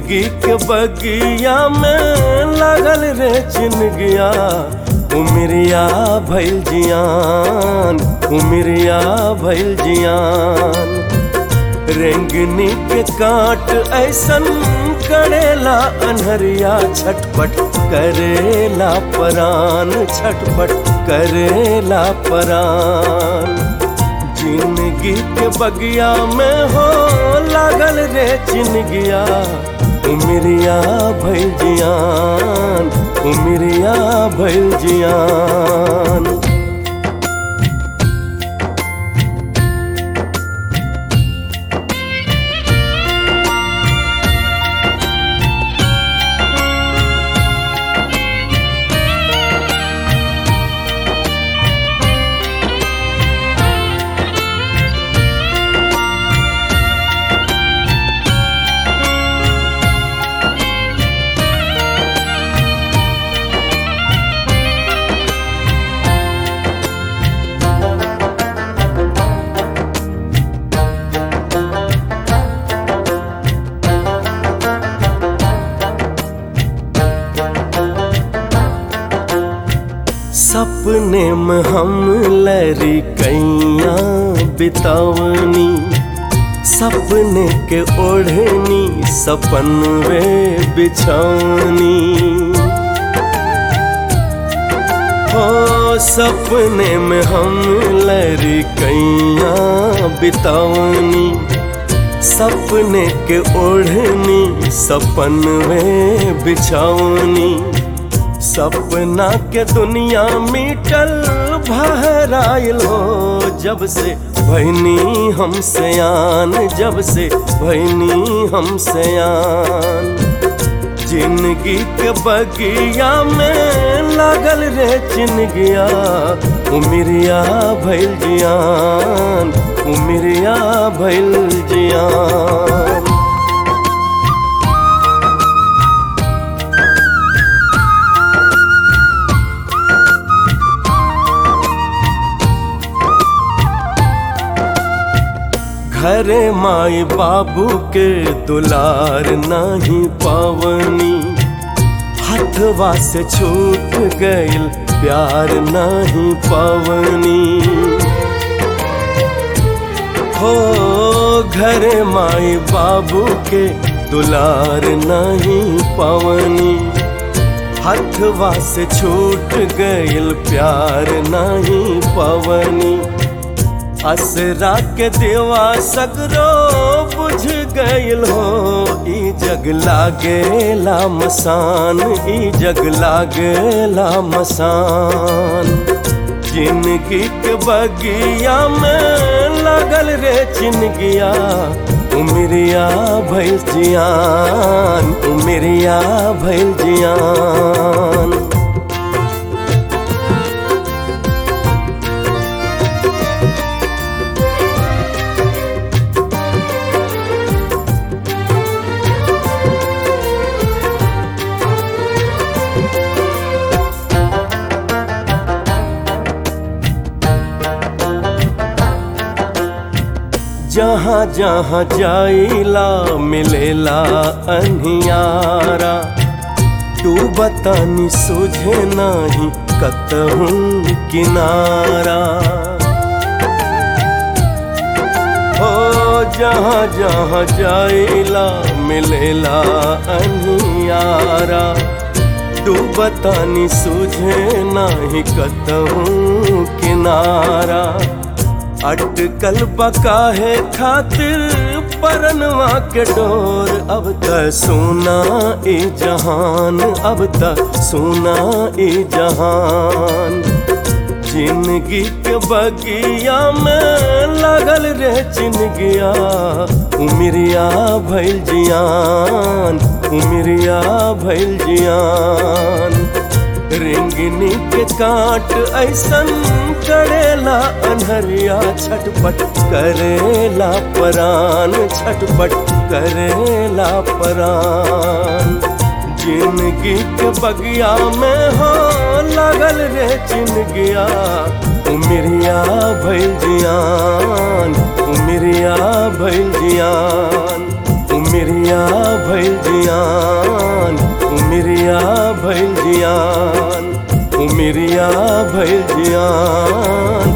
जिंदगी के बगिया में लागल रे चिनगिया उमरिया भैल जियान उमरिया भैल जियान रेंगनी के काट ऐसन करेला अनहरिया छटपट करेला परान छटपट करेला परान जिंदगी के बगिया में हो लागल रे चिनगिया उमरिया भैल जियान उमरिया भैल जियान सपने में हम लरी कैया बितावनी सपने के ओढ़नी सपन वे बिछौनी हो सपने में हम लरी कैया बितावनी सपने के ओढ़नी सपन वे बिछौनी सपना के दुनिया मिटल भराइल हो जब से भैनी हम सयान जब से भैनी हम सयान जिंदगी के बगिया में लागल रे चिनगिया उमरिया भैल जियान उमरिया भैल जियान घरे माई बाबू के दुलार नहीं पावनी हथवा से छूट गइल प्यार नहीं पावनी हो घरे माई बाबू के दुलार नहीं पावनी हथवा से छूट गइल प्यार नहीं पावनी असरा के देवा सगरो बुझ गइल हो ई जग लागेला मसान ई जग लागेला मसान जिंदगी के बगिया में लागल रे चिनगिया उमरिया भैल जियान उमरिया भैल जियान जहाँ जहाँ जाइला मिलेला अनियारा तू बतानी सुझे नहीं कतहूँ किनारा हो जहाँ जहाँ जाइला मिलेला अनियारा तू बतानी सुझे नहीं कतहूँ किनारा अटकल बकाहे खातिर परनवा के डोर अब त सोना ए जहान अब त सोना ए जहान जिंदगी के बगिया में लागल रे चिनगिया उमरिया भैल जियान उमरिया भैल जियान रिंगनी के काट ऐसन करेला अनहरिया छटपट करेला परान छटपट करेला परान जिंदगी के बगिया में हो लागल रे चिनगिया उमरिया भैल जियान उमरिया भैल जियान उमरिया उमिरिया भइल जियान उमिरिया भइल जियान उमिरिया भइल जियान